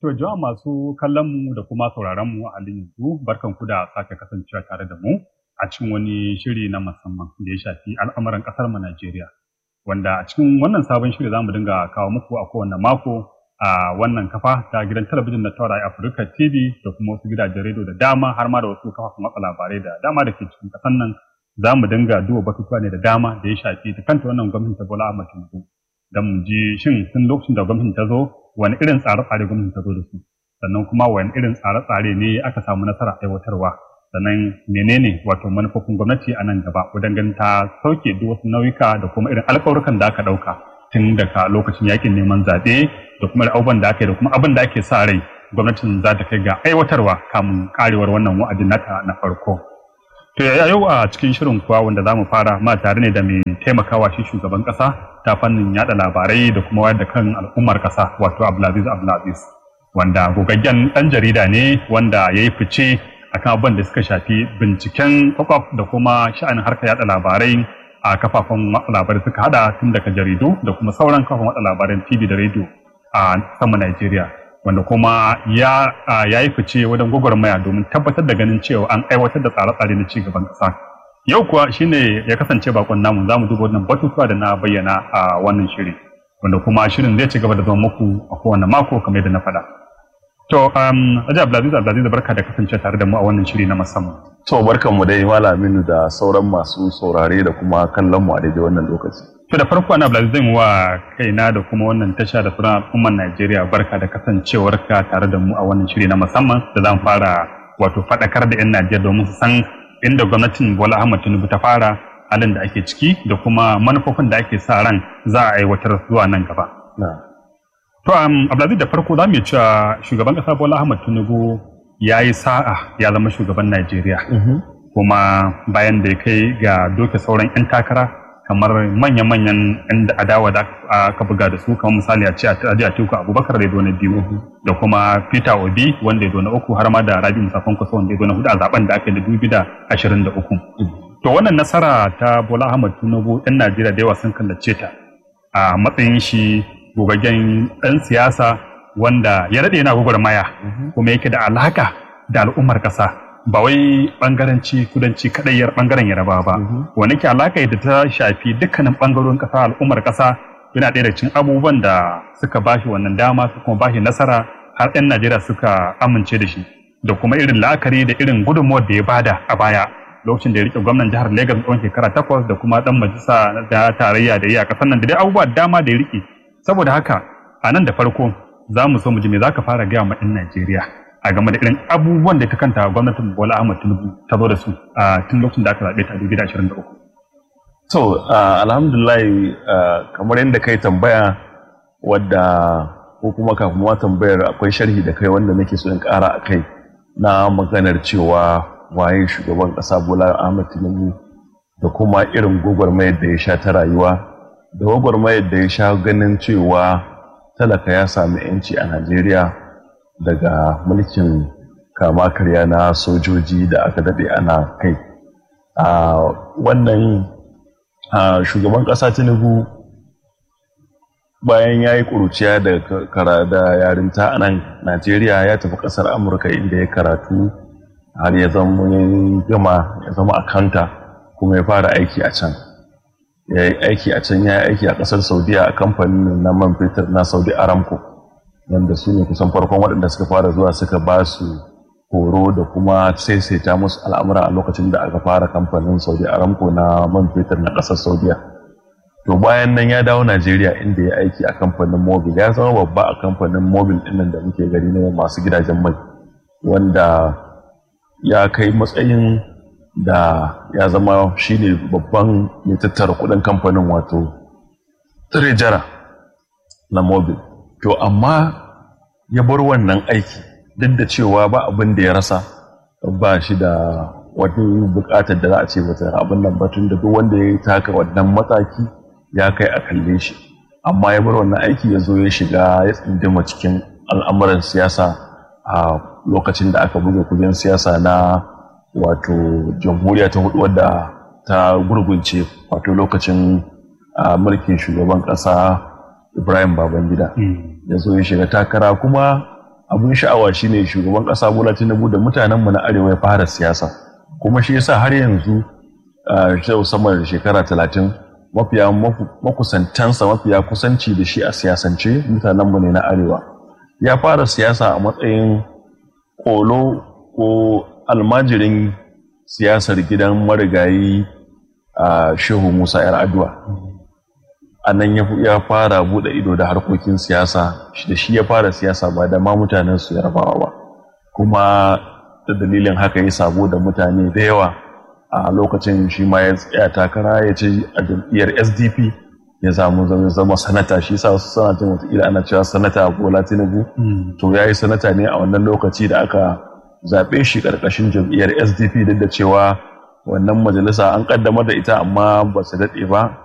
To jama'a masu kallon mu da kuma sauraron mu a halin yanzu barkan ku da sake kasancewa tare da mu a cikin wani shiri na musamman da ya shafi al'amuran ƙasar mu Najeriya. Wanda a cikin wannan sabon shiri za mu dinga kawo muku a kowane mako a wannan kafa ta gidan talabijin na Taurari Afirka TV da kuma wasu gidajen rediyo da dama har ma da wasu kafafen watsa labarai da dama da ke cikin ƙasar nan za mu dinga duba batutuwa ne da dama da ya shafi ta kanta wannan gwamnati ta Bola Ahmed Tinubu. Don mu ji shin tun lokacin da gwamnati ta zo wani irin tsare-tsare gwamnati ta zo da su sannan kuma wani irin tsare-tsare ne aka samu nasara aiwatarwa sannan menene wato manufofin gwamnati a nan gaba wajen ganin ta sauke duk wasu nauyuka da kuma irin alƙawurukan da aka ɗauka tun daga lokacin yakin neman zaɓe da kuma abubuwan da aka yi da kuma abin da ake sa rai gwamnatin za ta kai ga aiwatarwa kamun karewar wannan wa'adin nata na farko. To yau a cikin shirin kuwa wanda za mu fara ma tare ne da mai taimakawa shi shugaban ƙasa ta fannin yada labarai da kuma wayar da kan al'ummar ƙasa wato Abdulaziz Abdulaziz wanda gogaggen ɗan jarida ne wanda ya yi fice akan abubuwan da suka shafi binciken kwakwaf da kuma sha'anin harkar yada labarai a kafafen watsa labarai suka hada tun daga jaridu da kuma sauran kafafen watsa labaran TV da rediyo a sama Najeriya. wanda kuma ya yi fice wajen gwagwarmaya domin tabbatar da ganin cewa an aiwatar da tsare-tsare na cigaban ƙasa. Yau kuwa shine ya kasance bakon namu za mu duba wannan batutuwa da na bayyana a wannan shiri wanda kuma shirin zai ci gaba da zama muku a kowane mako kamar yadda na faɗa. To, um, Aji Abdulaziz Abdulaziz barka da kasance tare da mu a wannan shiri na musamman. To, barkanmu dai Malaminu da sauran masu saurare da kuma kallon mu a daidai wannan lokaci. To da farko ana Abdulaziz zan wa kaina da kuma wannan tasha da sauran al'ummar Najeriya barka da kasancewarka tare da mu a wannan shiri na musamman da zan fara wato faɗakar da 'yan Najeriya domin su san inda gwamnatin Bola Ahmed Tinubu ta fara halin da ake ciki da kuma manufofin da ake sa ran za a aiwatar zuwa nan gaba. To um, Abdulaziz da farko za mu cewa shugaban ƙasa Bola Ahmed Tinubu ya yi sa'a ya zama shugaban Najeriya. Kuma bayan da ya kai ga doke sauran 'yan takara kamar manya-manyan yan adawa da aka buga da su kamar misali a ce a Atiku Abubakar da ya na biyu da kuma Peter Obi wanda ya na uku har ma da Rabi Musafan Kusa wanda ya na hudu a zaben da aka yi da dubu da ashirin da uku. To wannan nasara ta Bola Ahmed Tinubu yan Najeriya da yawa sun kallace ta a matsayin shi gogaggen ɗan siyasa wanda ya daɗe yana gwagwarmaya kuma yake da alaka da al'ummar ƙasa. ba wai bangaranci kudanci kadayyar bangaren yaraba ba wani ke alaka da ta shafi dukkanin bangarorin kasa al'ummar kasa yana ɗaya da cikin abubuwan da suka bashi wannan dama su kuma bashi nasara har 'yan najeriya suka amince da shi da kuma irin la'akari da irin gudunmuwar da ya bada a baya lokacin da ya rike gwamnan jihar Legas tsawon shekara takwas da kuma dan majalisa da tarayya da ya kasar nan da dai abubuwa dama da ya rike saboda haka a nan da farko za mu so mu ji me za ka fara gaya ma 'yan najeriya a game da irin abubuwan da ta kanta gwamnatin Bola Ahmed Tinubu ta zo da su a tun lokacin da aka zaɓe ta 2023. To, alhamdulillah kamar yadda kai tambaya wadda ko kuma kafin ma tambayar akwai sharhi da kai wanda nake so in ƙara a kai na maganar cewa waye shugaban ƙasa Bola Ahmed Tinubu da kuma irin gwagwarmayar da ya sha ta rayuwa da gwagwarmayar da ya sha ganin cewa talaka ya sami 'yanci a Najeriya daga mulkin kama karya na sojoji da aka daɗe ana kai a wannan shugaban ƙasa tinubu bayan ya yi ƙuruciya da kara da yarinta a nan najeriya ya tafi ƙasar amurka inda ya karatu har ya zama gama ya zama akanta kuma ya fara aiki a can ya yi aiki a can ya yi aiki a ƙasar saudiya a kamfanin na man fetur na saudi aramco wanda su ne kusan farkon waɗanda suka fara zuwa suka ba su horo da kuma saisaita musu al'amura a lokacin da aka fara kamfanin saudi aramco na man fetur na ƙasar saudiya to bayan nan ya dawo najeriya inda ya aiki a kamfanin mobil ya zama babba a kamfanin mobil ɗinnan da muke gani na masu gidajen mai wanda ya kai matsayin da ya zama shine babban mai tattara kuɗin kamfanin wato trejara na mobil to amma ya bar wannan aiki duk da cewa ba abin da ya rasa ba shi da wani bukatar da za a ce wata abin nan batun da duk wanda ya taka wannan mataki ya kai a kalle shi amma ya bar wannan aiki ya zo ya shiga ya tsindima cikin al'amuran siyasa a lokacin da aka buga kujin siyasa na wato jamhuriya ta hudu wadda ta gurgunce wato lokacin mulkin shugaban ƙasa Ibrahim Babangida ya zo ya shiga takara kuma abin sha'awa shine shugaban ƙasa bola tinubu da mutanenmu na arewa ya fara siyasa kuma shi yasa har yanzu a sama da shekara talatin mafiya makusantansa mafiya kusanci da shi a siyasance mutanenmu ne na arewa ya fara siyasa a matsayin kolo ko almajirin siyasar gidan marigayi a shehu musa yar adua a nan ya fara buɗe ido da harkokin siyasa da shi ya fara siyasa ba da ma mutanen su yarbawa ba kuma da dalilin haka ya sabo da mutane da yawa a lokacin shi ma ya tsaya takara ya ce a jam'iyyar sdp ya samu zama zama sanata shi sa wasu sanatin wataƙila ana cewa sanata bola tinubu to ya yi sanata ne a wannan lokaci da aka zaɓe shi ƙarƙashin jam'iyyar sdp duk da cewa wannan majalisa an ƙaddamar da ita amma ba su daɗe ba